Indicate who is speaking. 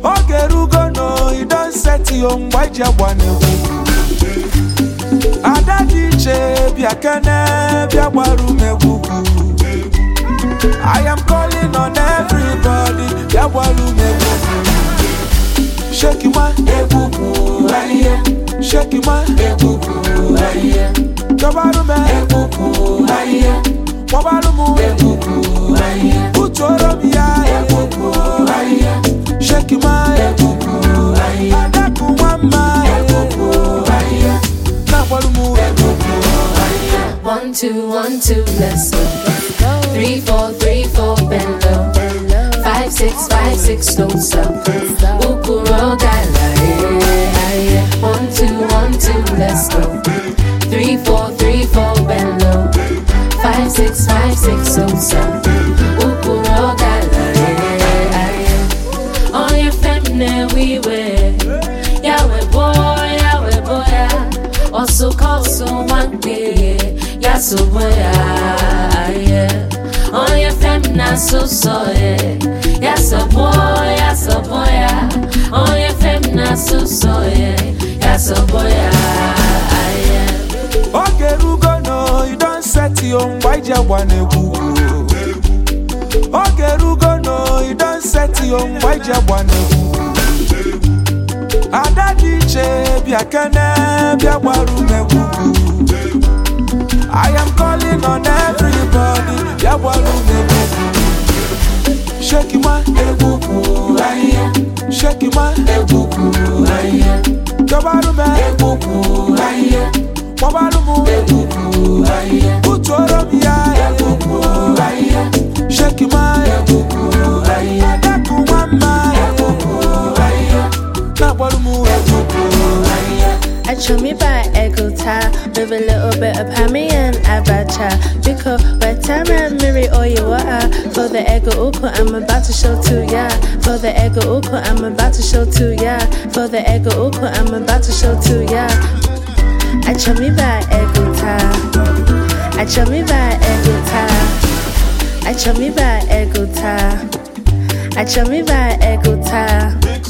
Speaker 1: oge erugo no you don set yo mgbe iji agba n'egwu ada dị iche bịa kene bịa gbaru m egwu I am calling on everybody bịa gbaru m egwu sheki ma egwu ahịhịa sheki ma egwu ahịhịa dọbarụ m egwu ahịhịa kpọbarụ m egwu ahịhịa butuoro m ya egwu ahịhịa sheki ma egwu ahịhịa adakụ nwa mma egwu ahịhịa na-agbarụ m egwu ahịhịa
Speaker 2: One, two, one, two, let's go. Three, four, three, four, bend low. Five, six, five, six, don't stop. Ukuro gala, yeah, yeah. One, two, one, two, let's go. Three, four, three, four, bend low. Five, six, five, six, don't stop. Ukuro gala, yeah, yeah. On your feminine, we wear. Yahweh boy, Yahweh boy, yeah. Also call someone gay, yeah, so boy, yeah. On your feminine, so so, yeah. Yeah, so boy, yeah, so boy, yeah. On your feminine, so so, yeah. Yeah, so boy, yeah.
Speaker 1: oge erugo no you don set yo mgbe iji agba n'egwu oge erugo no you don set yo mgbe iji agba n'egwu ada dị iche bịa kene bịa gbaru m egwu I am calling on everybody bịa gbaru m egwu sheki ma egwu ahịhịa sheki ma egwu ahịhịa dọbarụ m egwu ahịhịa kpọbarụ m egwu ahịhịa butuoro m ya egwu ahịhịa sheki ma egwu ahịhịa adakụ nwa mma egwu ahịhịa na-agbarụ m egwu ahịhịa
Speaker 3: I chew me by Egota with a little bit of hammy and abacha. Because by time I marry all you are for the ego uko, I'm about to show to ya. For the ego uko, I'm about to show to ya. For the ego uko, I'm about to show to ya. I chew me by Egota. I chew me by Egota. I chew me by Egota. I chew me by Egota.